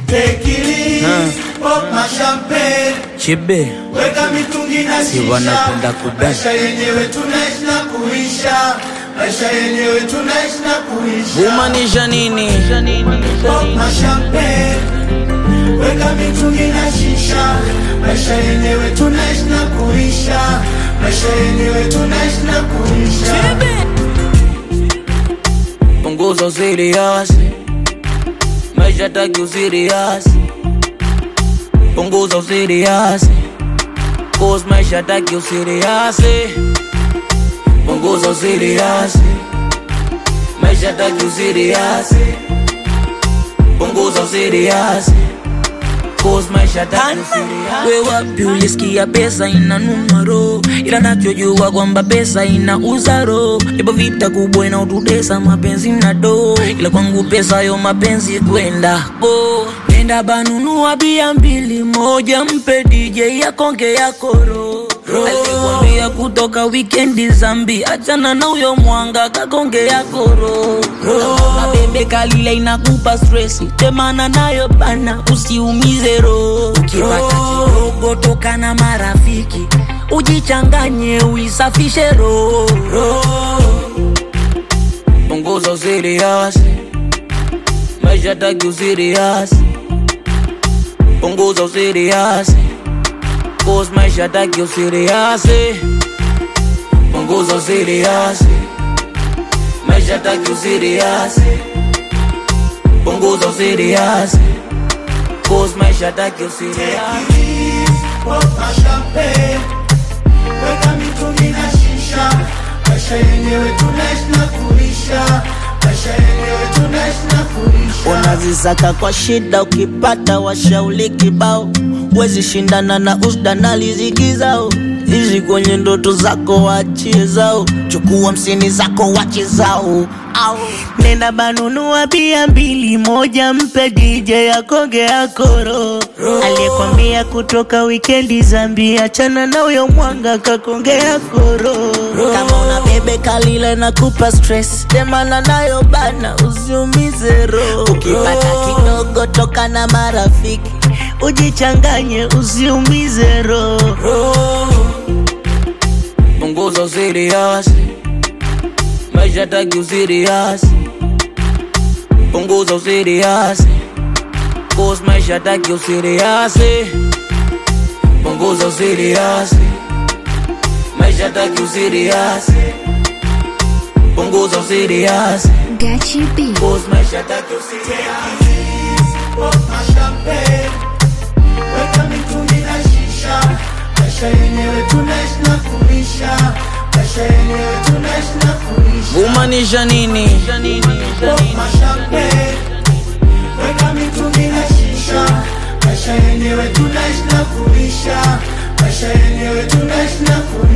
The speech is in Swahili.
Take it easy, pop my champagne. Chibe Weka mitungi na Si shisha. wanapenda kudance. Maisha yenyewe tunaishi na kuisha. Maisha yenyewe tunaishi na kuisha. Humaanisha nini? Pop my champagne. Weka mitungi na shisha. Maisha yenyewe tunaishi na kuisha. Maisha yenyewe tunaishi na kuisha. Punguza usiriasi, maisha taki usiriasi. Punguza usiriasi, cause maisha taki usiriasi. Punguza usiriasi, maisha taki usiriasi. Punguza usiriasi, cause maisha taki usiriasi. We wapi ulisikia pesa inanunua roho, ila nachojua kwamba pesa inauza roho. Ipo vita kubwa inaotutesa mapenzi na do, ila kwangu pesa yo mapenzi kwenda bo. Nenda banunua bia mbili, moja mpe DJ yakonge yakoro alikwambia kutoka wikendi zambi, achana na huyo mwanga kakonge yakoro mabembe kalile inakupa stresi, temana nayo bana, usiumize roho. Ukipata kidogo toka na marafiki, ujichanganye uisafishe roho. Punguza usiriasi, maisha taki usiriasi. Punguza usiriasi, cause maisha taki usiriasi. Punguza usiriasi, maisha taki usiriasi. Punguza usiriasi, cause maisha taki usiriasi. Pop my champagne. Weka mitungi na shisha. Maisha yenyewe tunaishi na kuisha. Maisha yenyewe tunaishi na kuisha. unazisaka kwa shida, ukipata washauli kibao, wezi shindana na usda na riziki zao. Ishi kwenye ndoto zako, wachie zao, chukua msini zako, wache zao. Au nenda banunua bia mbili, moja mpe DJ akonge akoro, aliyekwambia kutoka wikendi Zambia, achana na huyo mwanga kakonge akoro. Kama una bebe kalile na kupa stress, temana nayo bana, usiumize roho. Ukipata kidogo toka na marafiki, ujichanganye, usiumize roho. Punguza usiriasi, maisha taki usiriasi. Punguza usiriasi, cause maisha taki usiriasi. Punguza usiriasi, maisha taki usiriasi. Punguza usiriasi, Gachi B. cause maisha taki usiriasi. Pop my champagne. Weka mitungi na shisha. Maisha yenyewe tunaishi na kuisha. Maisha yenyewe tunaishi na kuisha. Humaanisha nini? Pop my champagne. Weka mitungi na shisha. Maisha yenyewe tunaishi na kuisha. Maisha yenyewe tunaishi na kuisha.